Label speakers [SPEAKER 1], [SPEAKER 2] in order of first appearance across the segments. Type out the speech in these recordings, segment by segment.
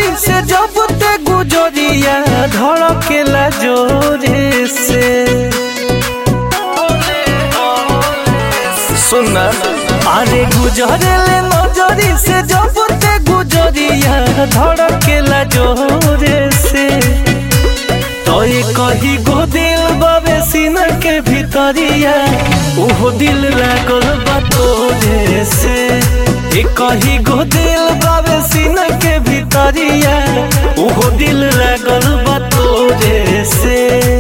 [SPEAKER 1] नजरी से जब ते गुजरिया धड़केला जोरे से सुना अरे गुजरेले नजरी से जब ते गुजरिया धड़केला जोरे से तोय कही गो दिल बाबे सीना के भीतरिया ओहो दिल लागल बा तोरे से ए कही गो दिल बाबे सीना के भीतरिया ओहो दिल लागल बा तोरे से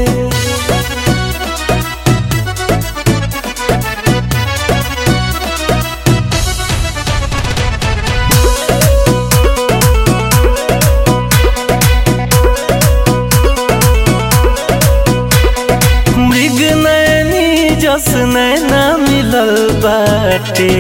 [SPEAKER 1] मृग नैनी जस नैना मिलल बाटे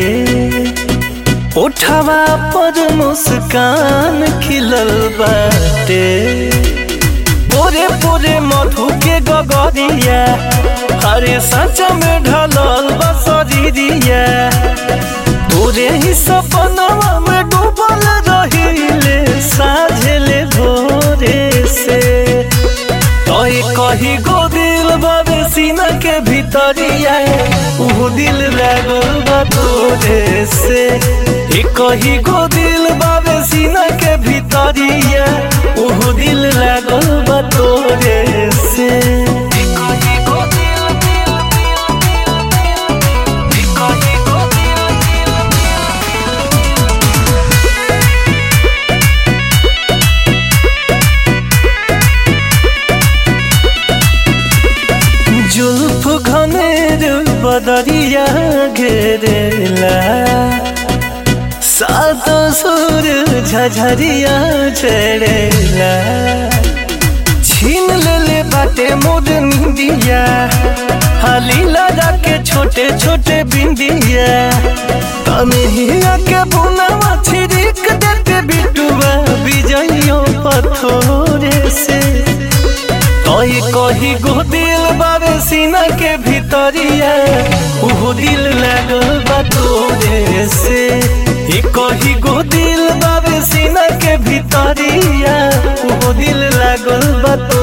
[SPEAKER 1] उठवा पर मुस्कान खिलल बाटे पोरे पोरे मधु के गगरिया हरे सच में ढलल बसरिया तोरे ही सपनवा में डूबल रहिले साझले भोरे से तोय कही गो दिल बाबे सीना के भीतरिया उहो दिल लागल बा तोरे से ए कही गो दिल बाबे सीना के भीतरिया उहो दिल लागल बा तोरे से ए कही गो दिल, दिल, दिल, दिल, दिल, ए कही गो दिल, दिल, जुल्फ घनेर बदरिया घेरेला सात सुर झझरिया चढ़ेला छीन लेले बाटे मोर निंदिया हाली लगा के छोटे छोटे बिंदिया तनहिया के बुनावा छिड़क देते बिटुआ बिजइयो पथोरे से तोय कही गो दिल बाबे सीना के भीतरिया उहो दिल लागल बा तोरे से ए कही गो दिल बाबे सीना के भीतरिया उहो दिल लागल बा तोरे